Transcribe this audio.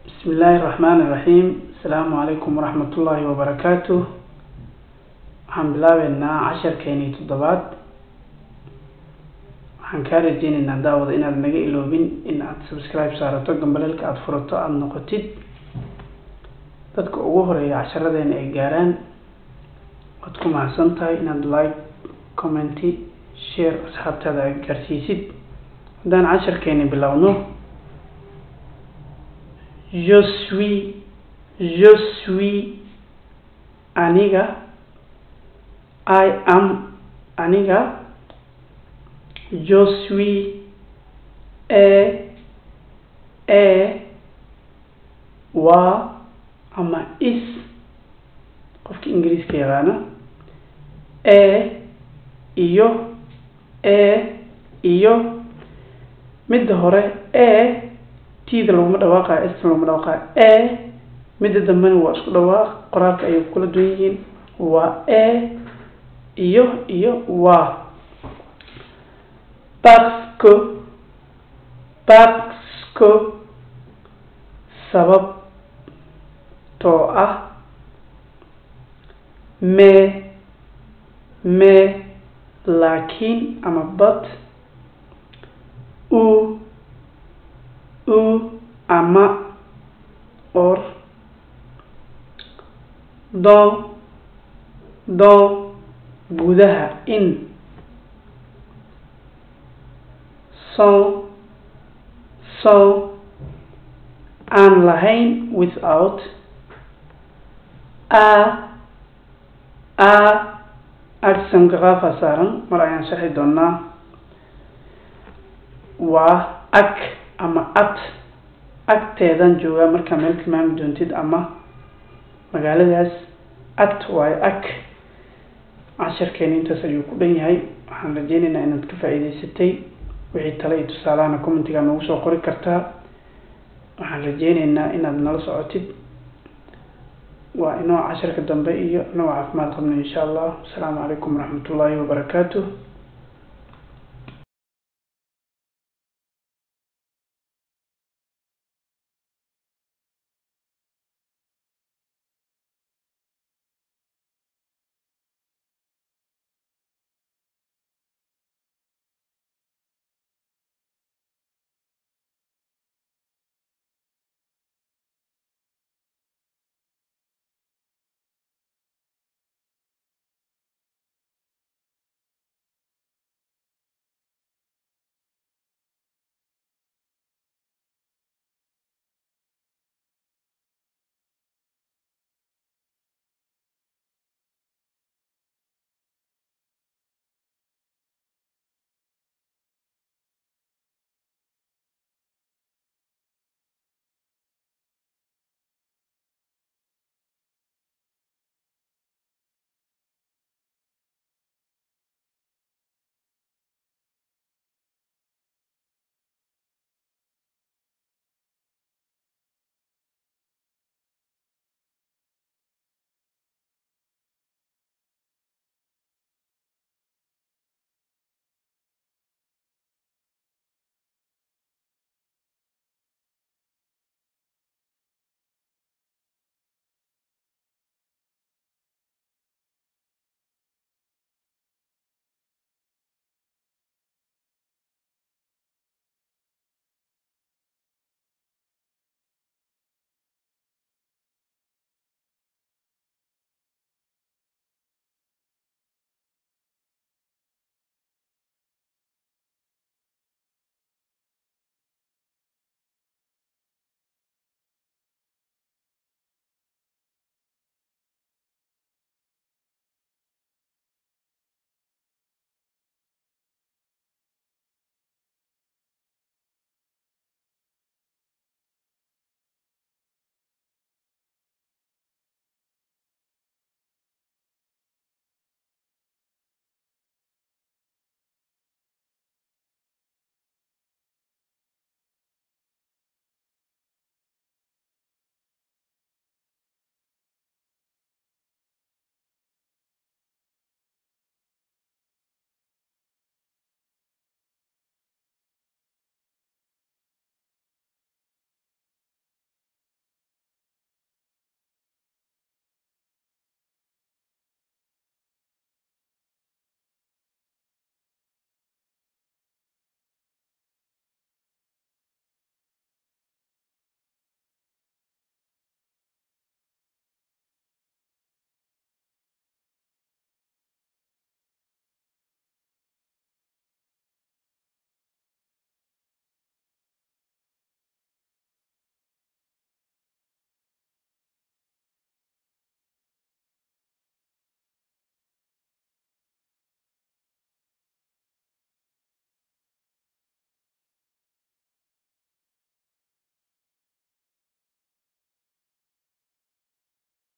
بسم الله الرحمن الرحيم السلام عليكم ورحمة الله وبركاته waxaan bilaabeynaa casharkeenii toddobaad waxaan kaa rajeyneynaa daawada inaad naga iloobin in aad subscribe saarato gambaleelka aada furato aada noqotid dadka ugu horeeya casharadeena ay gaaraan waad ku mahadsan tahay inaad like commenty share asxaabtaada aad gaarsiisid haddaan casharkeeni bilowno je suis je suis aniga I am aniga je suis e e waa ama is qofka ingiriiska yaqaana e iyo e iyo midda hore e tida laguma dhawaaqayo sta laguma dhawaaqayo e midda dambena waa isku dhawaaq qoraalka ayay kula duwan yihiin waa e iyo iyo waa parce que parce que sababtoo ah mais mais laakiin ama but u u ama or dans dans gudaha in so so aan lahayn without a a agsanqaafa saaran mar ayaan sharxi doonaa waa ag ama at agteedan joogaa markaa meel tilmaami doontid ama magaaladaas at waayo ag casharkeena intaas ayuu ku dhan yahay waxaan rajeyneynaa inaad ka faa-iideysatay wixii tale iyo tusaalahana commentiga noogu soo qori kartaa waxaan rajeyneynaa inaad nala socotid waa inoo casharka dambe iyo inoo caafimaad qabno insha allah asalaamu calaykum waraxmat ullaahi wabarakaatu